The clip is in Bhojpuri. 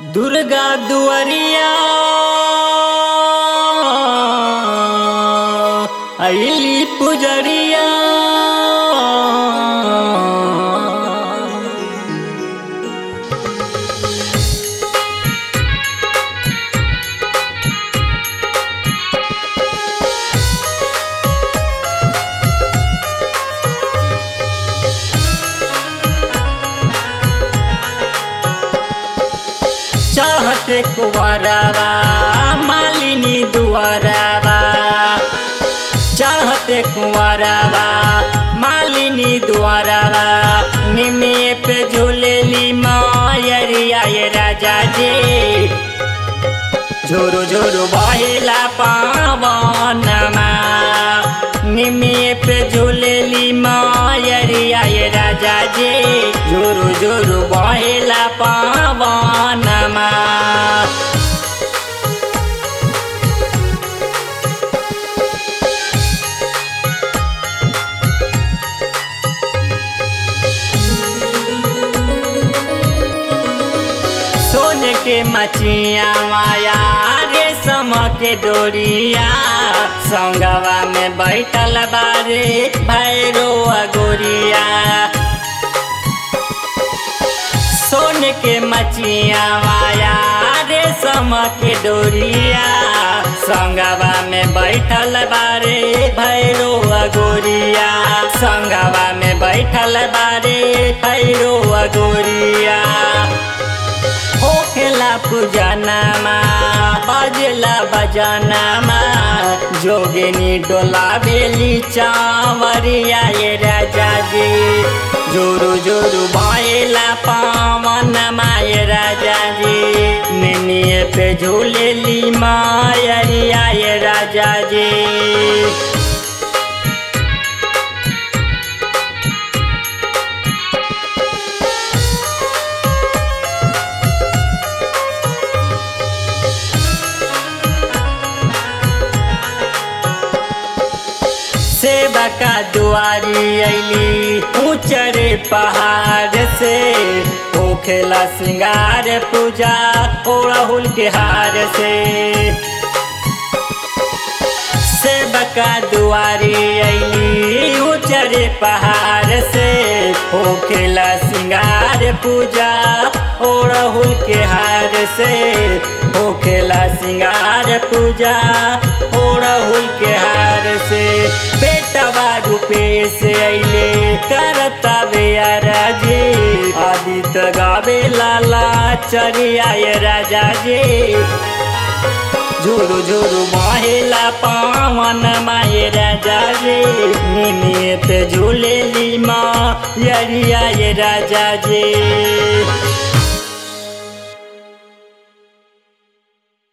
दुर्गा दुआरिया अली पुजरिया चाहते कुंवरवा मालिनी दुआरवा चाहते कुंवरवा मालिनी दुआरवा निमे पे झूलेली मायरिया ये राजा जी झोरो झोरो बहेला पावनमा निमे पे झूलेली मायरिया ये राजा जी झोरो झोरो बहेला पावनमा सोन के मचिया माया रेशम के डोरिया संगवा में बैठल बारे भैरो अगोरिया सोन के मचिया माया रेशम के डोरिया संगवा में बैठल बारे भैरो अगोरिया संगवा में बैठल बारे भैरो अगोरिया होखेला पूजनमा बजला बजनमा जोगिनी डोला बेली चावरिया ये राजा जी जोरु जोरु भएला पावनमा ये राजा जी निनिए पे झूलेली मायरिया ये राजा जी सेवा का दुआरी अली ऊंचरे पहाड़ से होखेला सिंगार पूजा ओड़हुल के हार से सेवका दुआरी अली ऊंचरे पहाड़ से होखेला सिंगार पूजा ओड़हुल के हार से होखेला सिंगार पूजा ओड़हुल के हार से बेटवा रूपे से अले करता बेयारा जी आदित्य गावे लाला चरिया ये राजा जी झुरु झुरु महिला पावन माये राजा रे निमित झूलेली माँ यरिया ये राजा जी